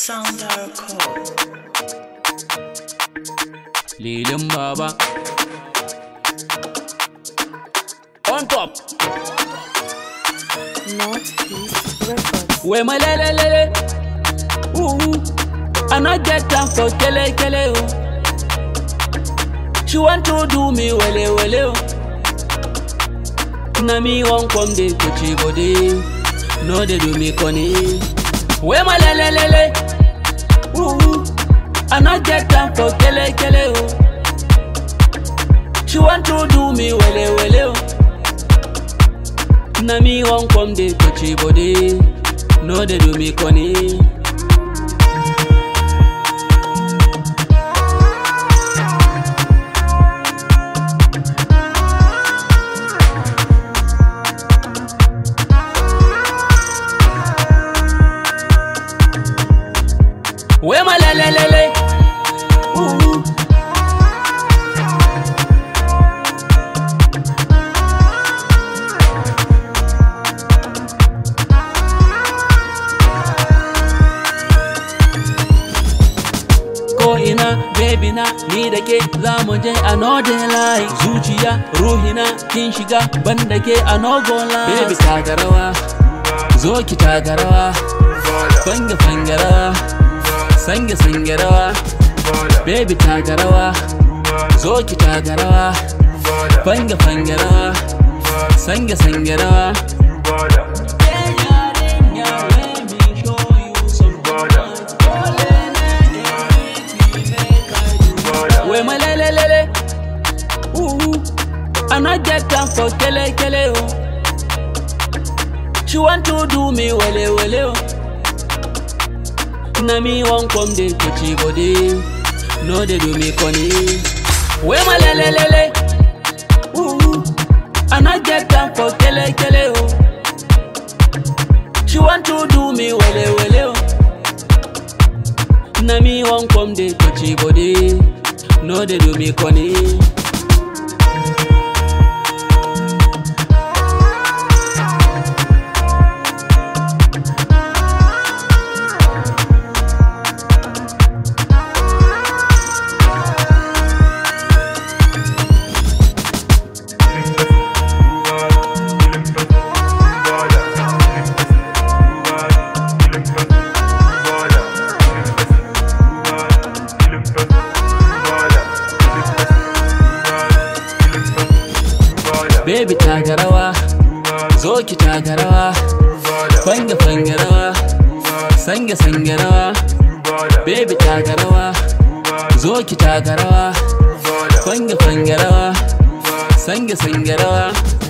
Sounder Code. Lilin Baba. On top. Northeast Records. We my lele lele. Ooh. I not get time for kele kele oh. She want to do me wele wele oh. Na me won't come dey touchy body. No they do me funny. We my lele lele. Ooh. I not get time for kele kele oh. She want to do me wele wele oh. Na me won't come dey touchy body. No they do me funny. We my lele lele. Ooh. Ko ina baby na ni da ke za mu je a northern line zuciya ruhina kin shiga ban da ke a nogo line baby taka rawa zo ki taka rawa fange fange rawa sange sange rawa baby taka rawa zo ki taka rawa fange fange rawa sange sange rawa We my lele lele, ooh, I not get time for kele kele oh. She want to do me wele wele oh. Na me won't come dey touchy body, no they do me funny. We my lele lele, ooh, I not get time for kele kele oh. She want to do me wele wele oh. Na me won't come dey touchy body, no they do me funny. Baby taka rawa, zo ki taka rawa, fange fange rawa, sange sange rawa. Baby taka rawa, zo ki taka rawa, fange fange rawa, sange sange rawa.